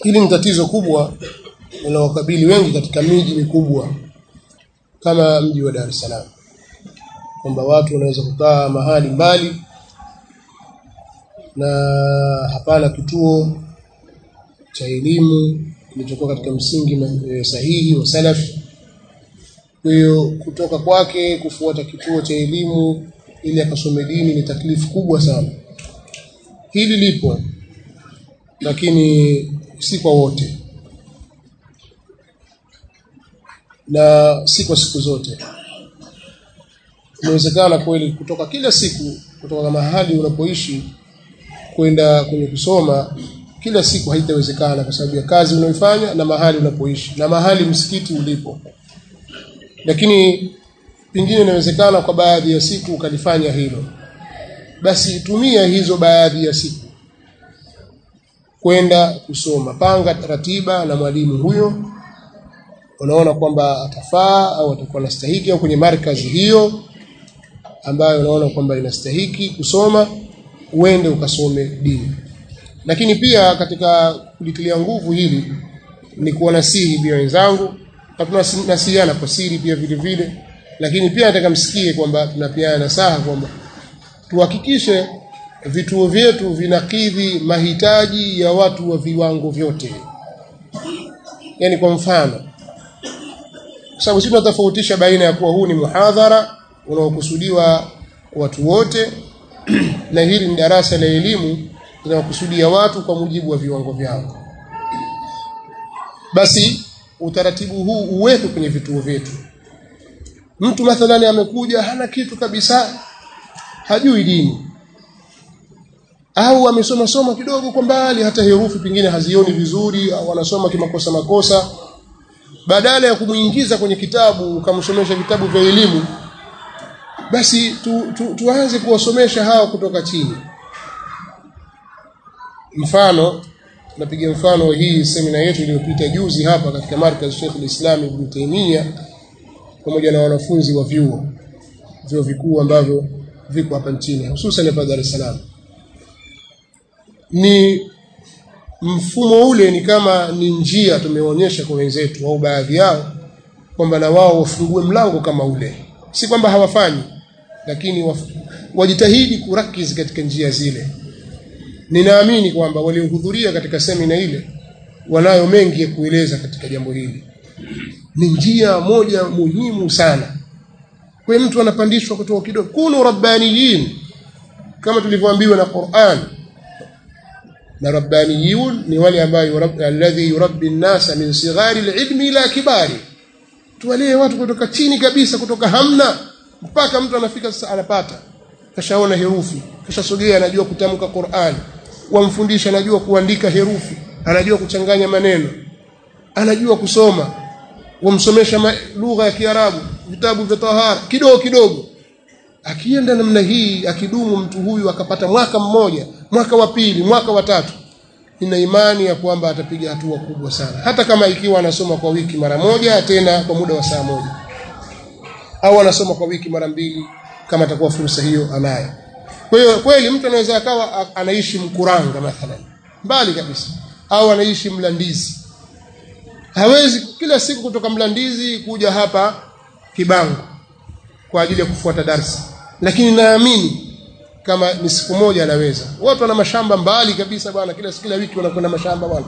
hili ni tatizo kubwa linalowakabili wengi katika miji mikubwa kama mji wa Dar es Salaam kwamba watu wanaweza kukaa mahali mbali na hapana kituo cha elimu kilichokuwa katika msingi e, sahihi wa salaf kwa hiyo kutoka kwake kufuata kituo cha elimu ili akasome dini ni taklifu kubwa sana hili lipo lakini si kwa wote na si kwa siku zote inawezekana kweli kutoka kila siku kutoka mahali unapoishi kwenda kwenye kusoma kila siku haitawezekana kwa sababu ya kazi unayoifanya na mahali unapoishi na mahali msikiti ulipo lakini pengine inawezekana kwa baadhi ya siku ukalifanya hilo basi tumia hizo baadhi ya siku kwenda kusoma panga ratiba na mwalimu huyo unaona kwamba atafaa au atakuwa anastahiki au kwenye markazi hiyo ambayo unaona kwamba inastahiki kusoma uende ukasome dini lakini pia katika kulitilia nguvu hili ni kuwanasihi pia wenzangu na tunasihiana kwa siri pia vile vile lakini pia nataka msikie kwamba tunapeana nasaha kwamba tuhakikishe vituo vyetu vinakidhi mahitaji ya watu wa viwango vyote yani kwa mfano kwa sababu sisi tunatofautisha baina ya kuwa huu ni muhadhara unaokusudiwa watu wote na hili ni darasa la elimu linalokusudia watu kwa mujibu wa viwango vyao basi utaratibu huu uwekwe kwenye vituo vyetu mtu mathalani amekuja hana kitu kabisa hajui dini au amesoma soma kidogo kwa mbali hata herufi pengine hazioni vizuri au anasoma kimakosa makosa badala ya kumuingiza kwenye kitabu ukamsomesha vitabu vya elimu basi tu, tu, tuanze kuwasomesha hao kutoka chini mfano tunapiga mfano hii semina yetu iliyopita juzi hapa katika markaz Sheikh al-Islam Ibn Taymiyyah pamoja na wanafunzi wa vyuo vyuo vikuu ambavyo viko hapa nchini hususan hapa Dar es Salaam ni mfumo ule ni kama ni njia tumeonyesha kwa wenzetu au baadhi yao kwamba na wao wafungue mlango kama ule si kwamba hawafanyi lakini waf, wajitahidi kurakiz katika njia zile ninaamini kwamba waliohudhuria katika semina ile wanayo mengi ya kueleza katika jambo hili ni njia moja muhimu sana kwa mtu anapandishwa kutoka kidogo kunu rabbaniyin kama tulivyoambiwa na Qur'an na rabbaniyun ni wale ambao alladhi yurabbi an-nasa min sighari al-ilmi ila kibari tuwalie watu kutoka chini kabisa kutoka hamna mpaka mtu anafika sasa anapata kashaona herufi kashasogea anajua kutamka Qur'an wamfundisha anajua kuandika herufi anajua kuchanganya maneno anajua kusoma wamsomesha lugha ya Kiarabu vitabu vya tahara kidogo kidogo akienda namna hii akidumu mtu huyu akapata mwaka mmoja mwaka wa pili mwaka wa tatu nina imani ya kwamba atapiga hatua kubwa sana hata kama ikiwa anasoma kwa wiki mara moja tena kwa muda wa saa moja au anasoma kwa wiki mara mbili kama atakuwa fursa hiyo anayo kwa hiyo kweli mtu anaweza akawa anaishi Mkuranga mathalan mbali kabisa au anaishi Mlandizi hawezi kila siku kutoka Mlandizi kuja hapa Kibango kwa ajili ya kufuata darsa lakini naamini kama ni siku moja anaweza watu wana mashamba mbali kabisa bwana kila kila wiki wanakwenda mashamba bwana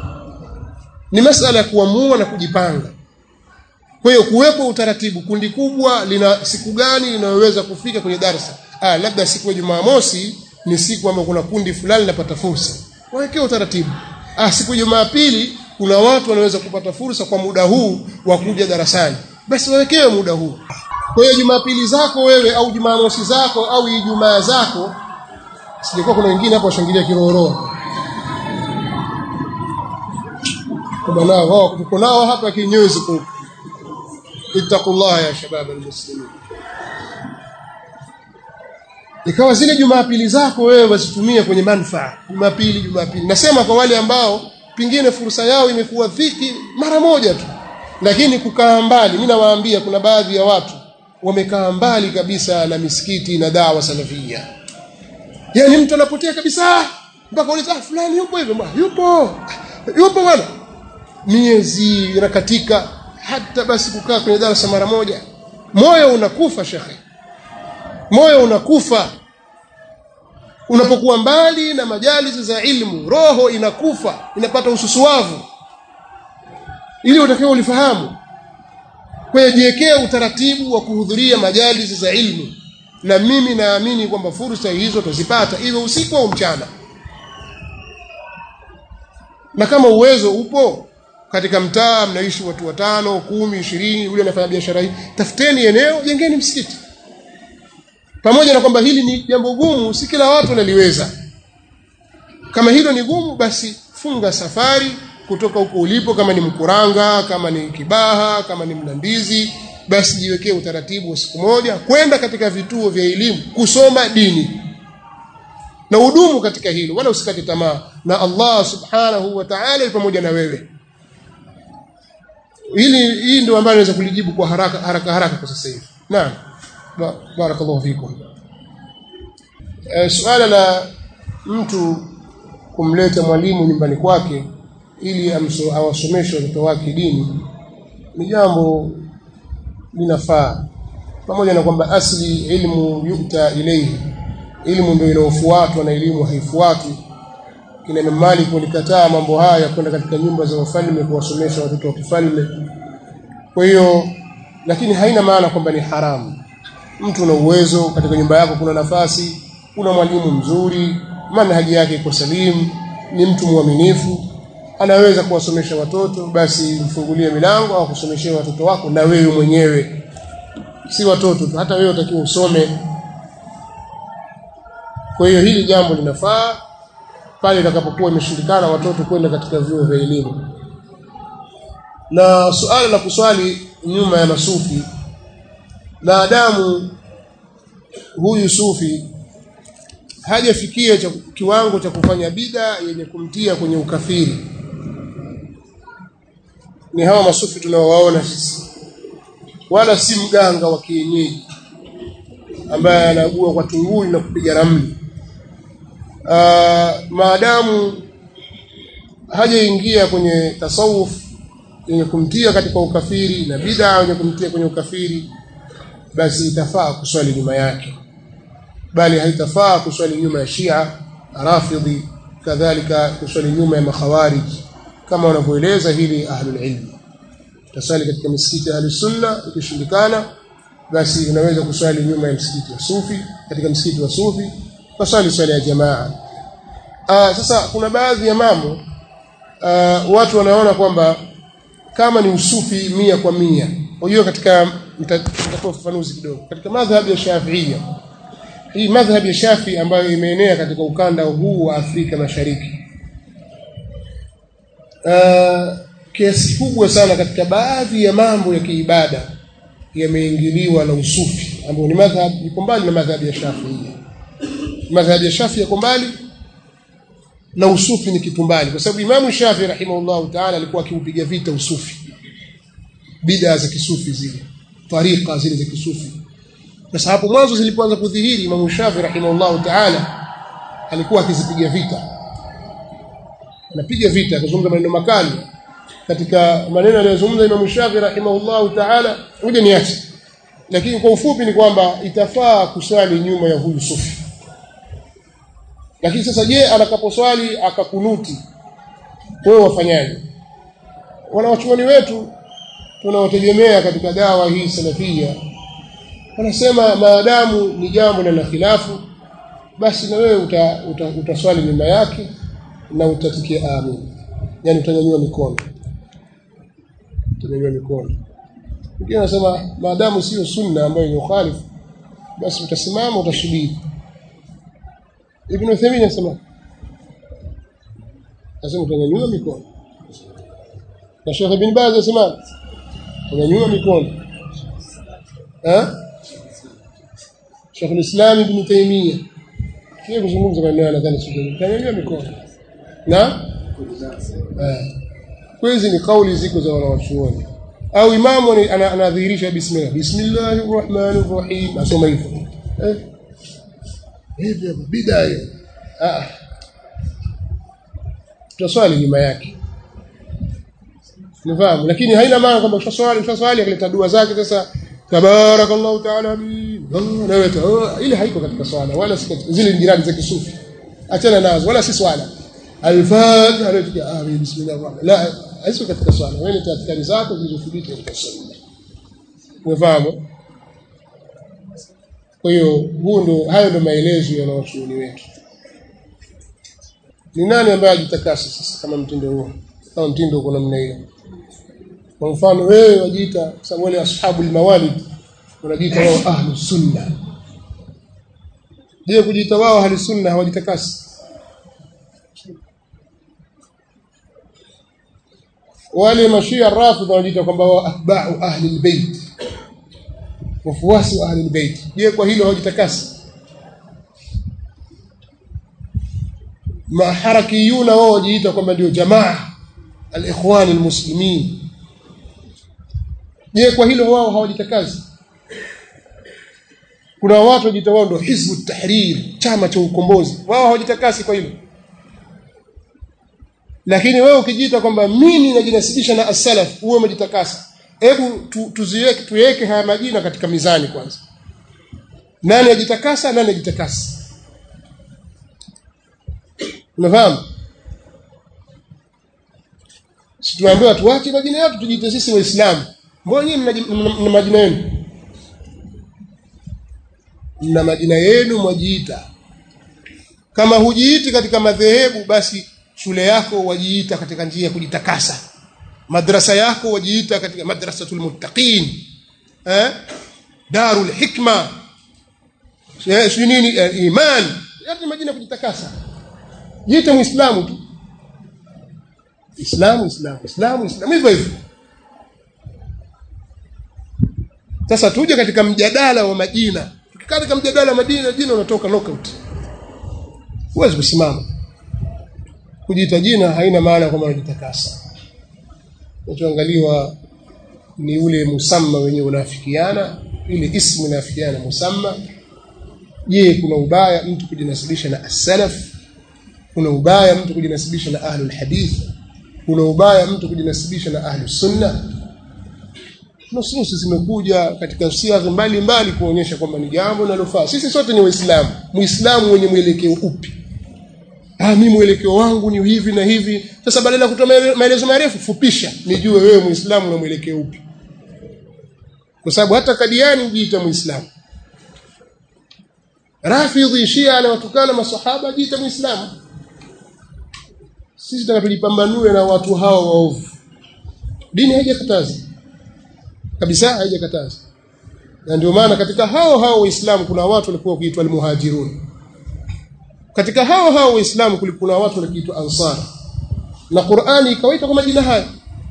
ni masala ya kuamua na kujipanga kwa hiyo kuwepo utaratibu kundi kubwa lina siku gani linaweza kufika kwenye darsa ah labda siku ya Jumamosi ni siku ambayo kuna kundi fulani linapata fursa wawekee utaratibu ah siku ya Jumapili kuna watu wanaweza kupata fursa kwa muda huu wa kuja darasani basi wawekewe muda huu kwa hiyo Jumapili zako wewe au Jumamosi zako au Ijumaa zako sijakuwa kuna wengine hapo washangilia kiroro kwa nao wao tuko nao hapa kinyozi kwa ittaqullah ya shabab almuslimin ikawa zile Jumapili zako wewe wazitumie kwenye manufaa Jumapili Jumapili nasema kwa wale ambao pingine fursa yao imekuwa dhiki mara moja tu lakini kukaa mbali mimi nawaambia kuna baadhi ya watu wamekaa mbali kabisa na misikiti na dawa salafia yani mtu anapotea kabisa mpaka uliza fulani yupo hivyo yupo yupo bwana miezi inakatika hata basi kukaa kwenye darasa mara moja moyo unakufa shekhe moyo unakufa unapokuwa mbali na majalisi za ilmu roho inakufa inapata ususuavu ili utakiwa ulifahamu kwa jiwekea utaratibu wa kuhudhuria majalisi za ilmu na mimi naamini kwamba fursa hizo tuzipata iwe usiku au mchana na kama uwezo upo katika mtaa mnaishi watu watano kumi ishirini yule anafanya biashara hii tafuteni eneo jengeni msikiti pamoja na kwamba hili ni jambo gumu si kila watu wanaliweza kama hilo ni gumu basi funga safari kutoka huko ulipo kama ni mkuranga kama ni kibaha kama ni mlandizi basi jiwekee utaratibu wa siku moja kwenda katika vituo vya elimu kusoma dini na udumu katika hilo wala usikate tamaa na Allah subhanahu wa ta'ala pamoja na wewe hili hii ndio ambayo naweza kulijibu kwa haraka haraka haraka kwa sasa hivi naam barakallahu fikum e, suala la mtu kumleta mwalimu nyumbani kwake ili awasomeshe watoto wake dini ni jambo linafaa pamoja na kwamba asli ilmu yukta ilayhi ilmu ndio inaofuatwa na elimu haifuatwi kina Imam Malik walikataa mambo haya kwenda katika nyumba za wafalme kuwasomesha watoto wa kifalme kwa hiyo lakini haina maana kwamba ni haramu mtu una uwezo katika nyumba yako kuna nafasi kuna mwalimu mzuri manhaji yake iko salimu ni mtu mwaminifu anaweza kuwasomesha watoto basi mfungulie milango au kusomeshee watoto wako na wewe mwenyewe si watoto tu hata wewe utakiwa usome kwa hiyo hili jambo linafaa pale itakapokuwa imeshindikana watoto kwenda katika vyuo vya elimu na suala la kuswali nyuma ya masufi maadamu huyu sufi hajafikia cha, kiwango cha kufanya bida yenye kumtia kwenye ukafiri ni hawa masufi tunaowaona sisi wala si mganga wa kienyeji ambaye anagua kwa tunguli na kupiga ramli maadamu hajaingia kwenye tasawuf yenye kumtia katika ukafiri na bid'a yenye kumtia kwenye ukafiri basi itafaa kuswali nyuma yake bali haitafaa kuswali nyuma ya Shia Rafidhi kadhalika kuswali nyuma ya makhawarij kama wanavyoeleza hili ahlul ilm tasali katika misikiti ya sunna ikishindikana basi unaweza kuswali nyuma ya msikiti wa sufi katika msikiti wa sufi kuswali swala ya jamaa Aa, sasa kuna baadhi ya mambo uh, watu wanaona kwamba kama ni usufi mia kwa mia unajua katika nitatoa ufafanuzi kidogo katika madhhabi ya Shafi'ia hii madhhabi ya Shafi ambayo imeenea katika ukanda huu wa Afrika Mashariki uh, kiasi kubwa sana katika baadhi ya mambo ya kiibada yameingiliwa na usufi ambao ni madhhab iko mbali na madhhabi ya Shafi'ia madhhabi ya Shafi yako mbali na usufi ni kitu mbali kwa sababu Imamu Shafi rahimahullahu ta'ala alikuwa akiupiga vita usufi bid'a za kisufi zile tariqa zile za kisufi sasa hapo mwanzo zilipoanza kudhihiri Imamu Shafi rahimahullahu ta'ala alikuwa akizipiga vita anapiga vita akazungumza maneno makali katika maneno aliyozungumza Imamu Shafi rahimahullahu ta'ala ngoja niache lakini kwa ufupi ni kwamba itafaa kuswali nyuma ya huyu sufi lakini sasa je atakaposwali akakunuti wewe wafanyaje wanawachuoni wetu tunawategemea katika dawa hii salafia wanasema maadamu ni jambo la khilafu basi na wewe uta, uta, utaswali nyuma yake na utatikia amin yani utanyanyua mikono utanyanyua mikono wengine wanasema maadamu sio sunna ambayo ni ukhalifu basi utasimama utasubiri Ibn Uthaymeen anasema anasema utanyanyua mikono na Sheikh Ibn Baz anasema utanyanyua mikono eh Sheikh al-Islam Ibn Taymiyyah kile kuzungumza maneno nadhani sio utanyanyua mikono na eh hizi ni kauli ziko za wanawachuoni au imamu anadhihirisha bismillah bismillahir rahmanir rahim asoma hivyo eh hivi bid'a ah tutaswali nyuma yake nifahamu lakini haina maana kwamba ushaswali ushaswali akaleta dua zake sasa tabarakallahu taala bi naweta ile haiko katika swala wala si katika zile jirani za kisufi achana nazo wala si swala al-fatiha alikuja amin bismillah la haiko katika swala wewe ni tafakari zako zilizothibiti katika sunna unafahamu kwa hiyo huu ndo hayo ndo maelezo ya wanawachuoni wetu ni nani ambaye ajitakasa sasa kama mtindo huo kama mtindo uko namna hiyo kwa mfano wewe wajiita sababu wale ashabul mawalid unajiita wao ahlus sunna je kujiita wao ahlus sunna hawajitakasi wale mashia rafidha wanajiita kwamba wao atba'u ahli albayt wafuasi wa ahli albayt je kwa hilo hawajitakasi maharakiyuna wao wajiita kwamba ndio jamaa al-ikhwan al-muslimin je kwa hilo wao hawajitakazi kuna watu wajiita wao ndio hizbu tahrir chama cha ukombozi wao hawajitakasi kwa hilo lakini wewe ukijiita kwamba mimi najinasibisha na as-salaf uwe umejitakasa hebu tu, tuziweke tuweke haya majina katika mizani kwanza nani ajitakasa nani ajitakasa unafahamu si tuambiwa tuache majina yetu tujiite sisi waislamu mbona nyinyi mna majina yenu mna majina yenu mwajiita kama hujiiti katika madhehebu basi shule yako wajiita katika njia ya kujitakasa madrasa yako wajiita katika madrasatul muttaqin eh darul hikma si nini iman yote majina ya kujitakasa jiite muislamu tu islamu islamu islamu islamu hivyo hivyo sasa tuje katika mjadala wa majina tukikaa katika mjadala wa majina jina unatoka knockout huwezi kusimama kujiita jina haina maana kwamba unajitakasa kinachoangaliwa ni ule musamma wenye unafikiana ile ismu inafikiana musamma je kuna ubaya mtu kujinasibisha na as-salaf kuna ubaya mtu kujinasibisha na ahlul hadith kuna ubaya mtu kujinasibisha na ahlus sunna nususi zimekuja katika siaghi mbalimbali kuonyesha kwamba ni jambo linalofaa sisi sote ni waislamu muislamu mwenye mwelekeo upi ah mimi mwelekeo wangu ni hivi na hivi sasa badala ya kutoa maelezo marefu fupisha nijue wewe muislamu na mwelekeo upi kwa sababu hata kadiani hujiita muislamu rafidhi shia anawatukana masahaba jiita muislamu sisi tunataka tujipambanue na watu hao waovu dini haijakataza kabisa haijakataza na ndio maana katika hao hao waislamu kuna watu walikuwa kuitwa almuhajirun katika hao hao waislamu kulikuwa watu walikiitwa ansar na Qur'ani ikawaita kwa majina haya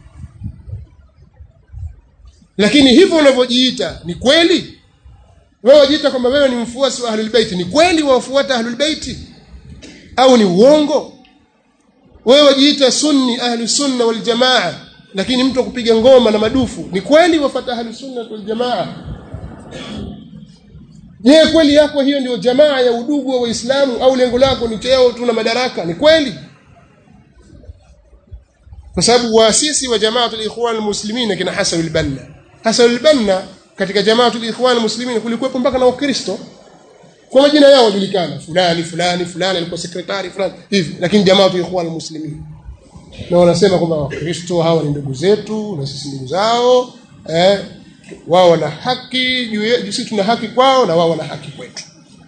lakini hivyo unavyojiita ni kweli wewe wajiita kwamba wewe ni mfuasi wa ahlul bait ni kweli wafuata ahlul bait au ni uongo wewe wajiita sunni ahli sunna wal jamaa lakini mtu akupiga ngoma na madufu ni kweli wafuata ahli sunna wal jamaa je kweli yako hiyo ndio jamaa ya udugu wa waislamu au lengo lako ni cheo tu na madaraka ni kweli kwa sababu waasisi wa jamaatul ikhwan almuslimin kina Hasan al-Banna Hasan al-Banna katika jamaatul ikhwan almuslimin kulikuwepo mpaka na wakristo kwa majina yao wajulikana fulani fulani fulani alikuwa sekretari fulani hivi lakini jamaatul ikhwan almuslimin na wanasema kwamba wakristo hawa ni ndugu zetu na sisi ndugu zao eh wao wana haki juu yetu sisi tuna haki kwao na wao wana haki kwetu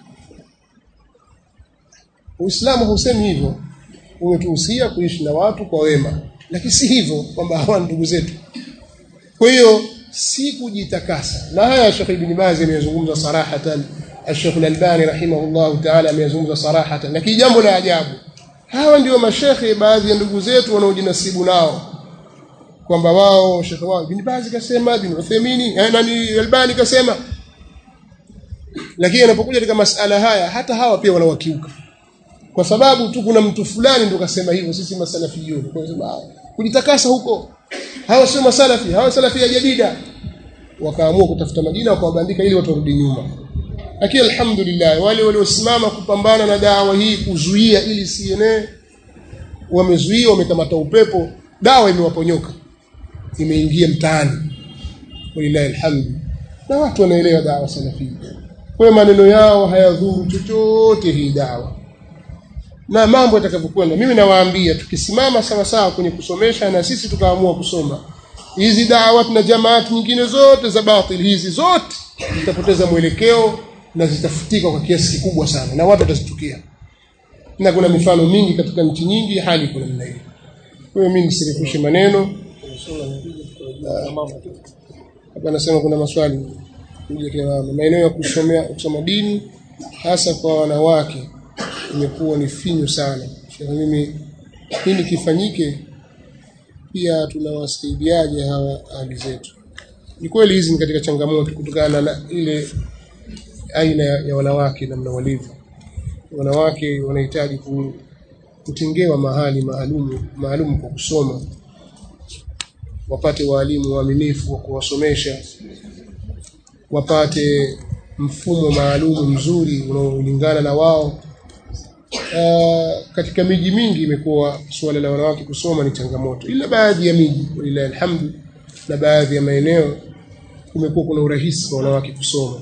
Uislamu hausemi hivyo umetuhusia kuishi na watu kwa wema lakini si hivyo kwamba hawa ndugu zetu kwa hiyo si kujitakasa na haya Sheikh Ibn Baz amezungumza sarahatan Sheikh Al-Albani rahimahullah ta'ala amezungumza sarahatan lakini jambo la ajabu hawa ndio mashekhe baadhi ya ndugu zetu wanaojinasibu nao kwamba wao shekhe wao Ibn Baz kasema Ibn Uthaymeen nani Albani kasema lakini anapokuja katika masala haya hata hawa pia wanawakiuka kwa sababu tu kuna mtu fulani ndo kasema hivyo sisi masalafiyun kwa sababu kujitakasa huko hawa sio masalafi hawa salafi ya jadida wakaamua kutafuta majina wakawabandika ili watu warudi nyuma lakini alhamdulillah wale waliosimama kupambana na dawa hii kuzuia ili sienee wamezuia wamekamata upepo dawa imewaponyoka imeingia mtaani walillahi alhamdu na watu wanaelewa dawa salafia kwa hiyo maneno yao hayadhuru chochote hii dawa na mambo yatakavyokwenda mimi nawaambia tukisimama sawa sawa kwenye kusomesha na sisi tukaamua kusoma hizi dawat na jamaati nyingine zote za batil hizi zote zitapoteza mwelekeo na zitafutika kwa kiasi kikubwa sana na watu watazitukia na kuna mifano mingi katika nchi nyingi hali kuna namna hiyo kwa hiyo mimi nisirefushe maneno hapa anasema kuna maswali kuja kwa maeneo ya kusomea kusoma dini hasa kwa wanawake imekuwa ni finyu sana Sheikh mimi nini kifanyike pia tunawasaidiaje hawa ahli zetu ni kweli hizi ni katika changamoto kutokana na ile aina ya wanawake namna walivyo wanawake wanahitaji kutengewa mahali maalumu maalum kwa kusoma wapate waalimu waaminifu wa kuwasomesha wapate mfumo maalumu mzuri unaolingana na wao Uh, katika miji mingi imekuwa suala la wanawake kusoma ni changamoto, ila baadhi ya miji walilahi alhamdu, na baadhi ya maeneo kumekuwa kuna urahisi kwa wanawake kusoma.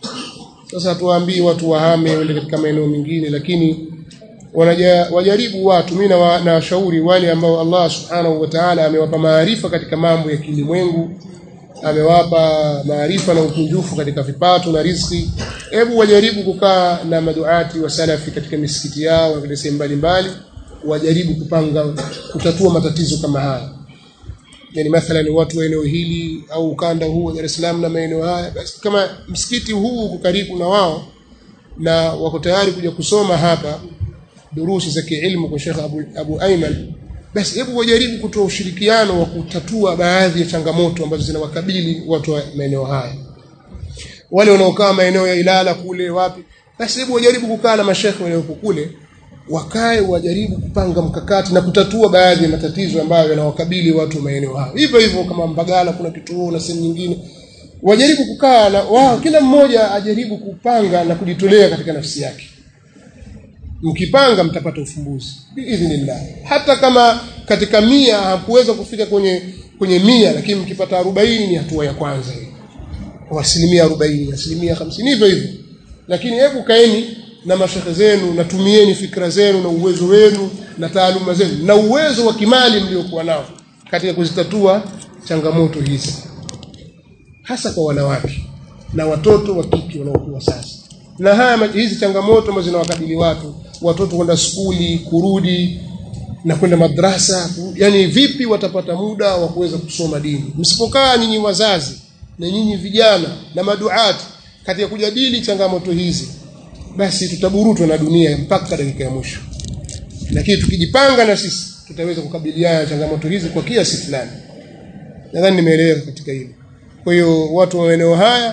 Sasa hatuwaambii watu wahame wende katika maeneo mengine, lakini wanaja, wajaribu watu. Mimi nawashauri wale ambao Allah subhanahu wa ta'ala amewapa maarifa katika mambo ya kilimwengu, amewapa maarifa na ukunjufu katika vipato na riziki hebu wajaribu kukaa na maduati wa salafi katika misikiti yao na katika sehemu mbalimbali wajaribu kupanga kutatua matatizo kama haya yani mathalan watu wa eneo hili au ukanda huu wa Dar es Salaam na maeneo haya basi kama msikiti huu uko karibu na wao na wako tayari kuja kusoma hapa durusi za kiilmu kwa Sheikh Abu, Abu Ayman basi hebu wajaribu kutoa ushirikiano wa kutatua baadhi ya changamoto ambazo zinawakabili watu wa maeneo haya wale wanaokaa maeneo ya Ilala kule wapi basi hebu wajaribu kukaa na mashekhe walioko kule wakae wajaribu kupanga mkakati na kutatua baadhi ya matatizo ambayo yanawakabili watu maeneo hayo hivyo hivyo kama Mbagala kuna kituo na sehemu nyingine wajaribu kukaa na wao kila mmoja ajaribu kupanga na kujitolea katika nafsi yake mkipanga mtapata ufumbuzi biidhnillah hata kama katika mia hakuweza kufika kwenye kwenye mia lakini mkipata arobaini ni hatua ya kwanza hiyo kwa asilimia arobaini asilimia hamsini hivyo hivyo lakini hebu kaeni na mashekhe zenu na tumieni fikra zenu na uwezo wenu na taaluma zenu na uwezo wa kimali mliokuwa nao katika kuzitatua changamoto hizi hasa kwa wanawake na watoto wa kike wanaokuwa sasa na haya hizi changamoto ambazo zinawakabili watu watoto kwenda skuli kurudi na kwenda madrasa yani vipi watapata muda wa kuweza kusoma dini msipokaa nyinyi wazazi na nyinyi vijana na maduati katika kujadili changamoto hizi basi tutaburutwa na dunia mpaka dakika ya mwisho lakini tukijipanga na sisi tutaweza kukabiliana na changamoto hizi kwa kiasi fulani nadhani nimeeleweka katika hilo kwa hiyo watu wa maeneo haya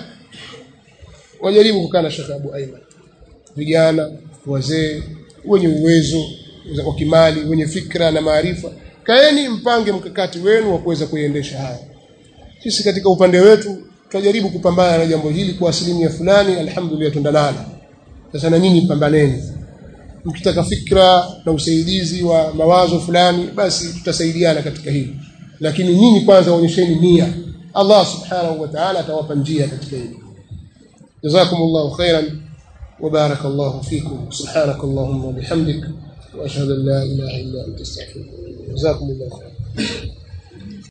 wajaribu kukaa na Sheikh Abu Aiman vijana wazee wenye uwezo wa kimali wenye fikra na maarifa kaeni mpange mkakati wenu wa kuweza kuiendesha haya sisi katika upande wetu tutajaribu kupambana na jambo hili kwa asilimia fulani alhamdulillah tundanala sasa na nyinyi pambaneni mkitaka fikra na usaidizi wa mawazo fulani basi tutasaidiana katika hili lakini nyinyi kwanza onyesheni nia Allah subhanahu wa ta'ala atawapa njia katika hili jazakumullahu khairan وبارك الله فيكم سبحانك اللهم وبحمدك واشهد ان لا اله الا انت استغفرك جزاكم الله خيرا